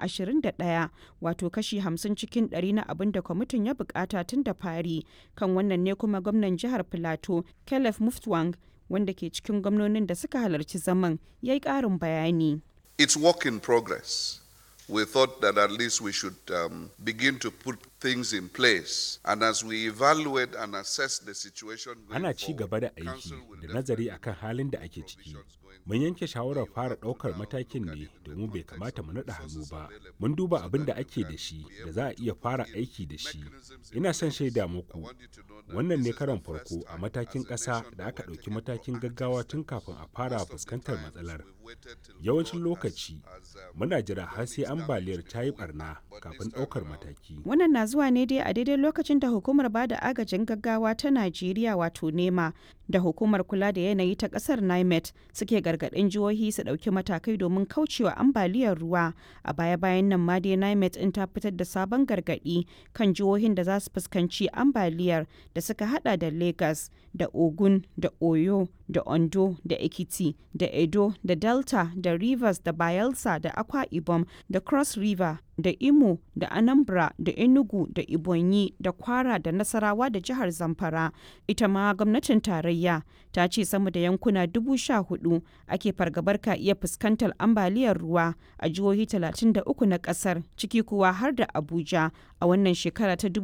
21 wato kashi 50 cikin 100 na abin da kwamitin ya bukata tun da fari kan wannan ne kuma gwamnan jihar Filato Caleb Muftwang wanda ke cikin gwamnonin da suka halarci zaman ya yi ƙarin bayani. It's work in progress. We thought that at least we should um, begin to put things in place. And as we evaluate and assess the situation going Ana ci gaba da aiki da nazari akan halin da ake ciki. Mun yanke shawarar fara ɗaukar matakin ne domin bai kamata mu naɗa hannu ba. Mun duba abin da ake da shi da za a iya fara aiki da shi. Ina son shaida muku. Wannan ne karon farko a matakin ƙasa da aka ɗauki matakin gaggawa tun kafin a fara fuskantar matsalar. Yawancin lokaci muna jira har sai ambaliyar ta yi barna kafin ɗaukar mataki. Wannan na zuwa ne dai a daidai lokacin da hukumar ba da agajin gaggawa ta Najeriya wato NEMA da hukumar kula da yanayi ta ƙasar NIMET suke gargaɗin jihohi su ɗauki matakai domin kaucewa ambaliyar ruwa. A baya-bayan nan ma dai NIMET in ta fitar da sabon gargaɗi kan jihohin da za su fuskanci ambaliyar da suka hada da Lagos da Ogun da Oyo da Ondo da Ekiti da Edo da Delta da Rivers da Bayelsa da Akwa Ibom da Cross River da Imo da Anambra da Enugu da Ibonyi da Kwara da Nasarawa da jihar Zamfara. Ita ma gwamnatin tarayya ta ce sama da yankuna dubu sha hudu ake fargabar ka iya fuskantar ambaliyar ruwa a jihohi 33 na kasar ciki kuwa har da Abuja a wannan shekara ta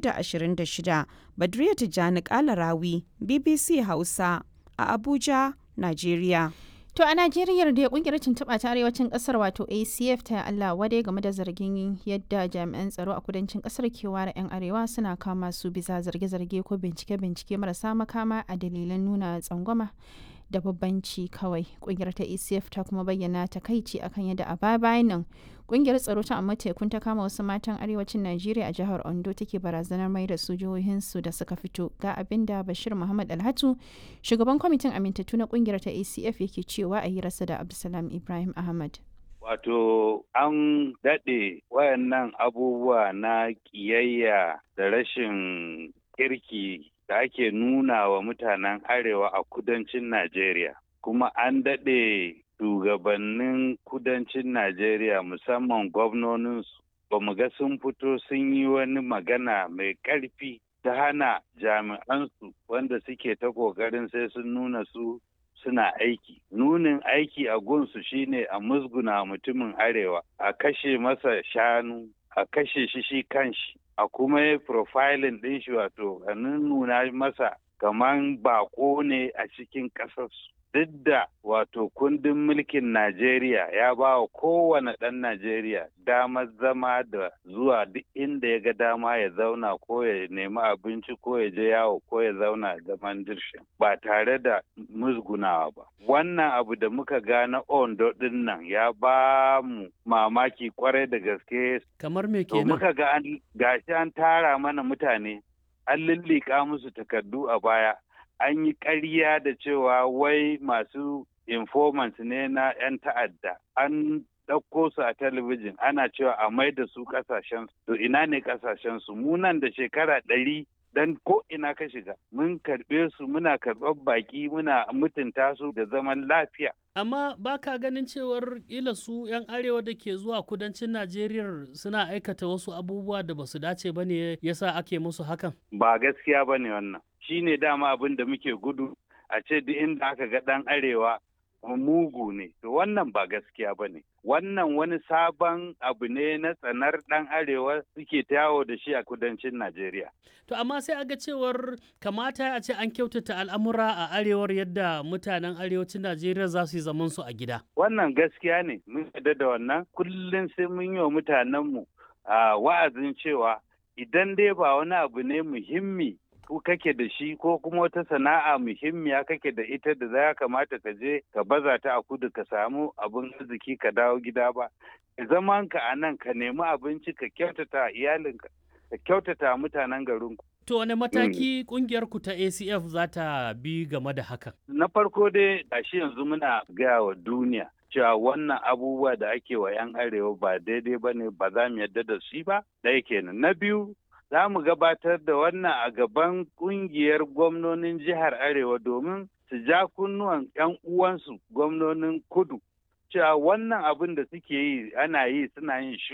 2026. Badriya Tijjani Kalarawi, BBC Hausa a Abuja, Najeriya. To a Najeriya da kungiyar tuntuɓa ta arewacin ƙasar wato ACF ta Allah wadai game da zargin yadda jami'an tsaro a kudancin ƙasar ke ware 'yan arewa suna kama su bisa zarge-zarge ko bincike-bincike marasa makama a dalilan nuna tsangwama da babbanci kawai. Kungiyar ta ACF ta kuma bayyana takaici akan yadda a baya bayan nan kungiyar tsaro ta amma tekun ta kama wasu matan arewacin Najeriya a jihar Ondo take barazanar mai da su jihohinsu da suka fito ga abin da Bashir Muhammad Alhatu shugaban kwamitin amintattu na kungiyar ta ACF yake cewa a hirarsa da Abdulsalam Ibrahim Ahmad. Wato an daɗe wayannan abubuwa na ƙiyayya da rashin kirki da ake nuna wa mutanen arewa a kudancin Najeriya. Kuma an daɗe shugabannin kudancin Najeriya musamman gwamnoninsu ba mu ga sun fito sun yi wani magana mai ƙarfi ta hana jami'ansu wanda suke ta ƙoƙarin sai sun nuna su suna aiki. Nunin aiki a gunsu shine a musguna mutumin arewa, a kashe masa shanu, a kashe shi shi kanshi, a kuma yi profiling ɗin shi wato a nuna masa kaman bako ne a cikin ƙasarsu. Duk da wato kundin mulkin Najeriya ya ba wa kowane ɗan Najeriya damar zama da zuwa duk inda ya ga dama ya zauna ko ya nemi abinci ko ya je yawo ko ya zauna zaman dirshin ba tare da musgunawa ba. Wannan abu da muka ga na Ondo ɗin nan ya ba mu mamaki kwarai da gaske. Kamar me To kenan? muka ga an gashi an tara mana mutane an lullika musu takardu a baya an yi ƙarya da cewa wai masu informants ne na 'yan ta'adda an ɗauko su a talabijin ana cewa a mai da su ƙasashen to ina ne ƙasashen su mu nan da shekara ɗari dan ko ina ka shiga mun karɓe su muna karɓar baƙi muna mutunta su da zaman lafiya Amma ba ka ganin cewar ila su 'yan arewa da ke zuwa kudancin Najeriya suna aikata wasu abubuwa da basu dace ba ne yasa ake musu hakan? ba gaskiya ba ne wannan shi ne dama abin da muke gudu a ce duk inda aka ga ɗan arewa mugu ne to wannan ba gaskiya ba ne wannan wani sabon abu ne na tsanar ɗan arewa suke ta yawo da shi a kudancin najeriya To amma sai aga cewar kamata a ce an kyautata al'amura a arewar yadda mutanen arewacin Najeriya za su yi zaman su a gida. wannan gaskiya ne mun yarda da wannan kullum sai mun yi wa mutanenmu a wa'azin cewa idan dai ba wani abu ne muhimmi ko kake da shi ko kuma wata sana'a muhimmiya kake da ita da za kamata ka je ka baza ta a kudu ka samu abin arziki ka dawo gida ba zaman ka a nan ka nemi abinci ka kyautata iyalinka ka kyautata mutanen garinku To wane mataki kungiyar ku ta ACF za ta bi game da hakan? na farko dai gashi yanzu muna gaya wa duniya cewa wannan abubuwa da ake wa 'yan arewa ba daidai ba ne ba za mu yarda da shi ba ɗaya kenan na biyu za mu gabatar da wannan a gaban ƙungiyar gwamnonin jihar arewa domin su ja kunnuwan 'yan uwansu gwamnonin kudu cewa wannan abin da suke yi ana yi suna yin shi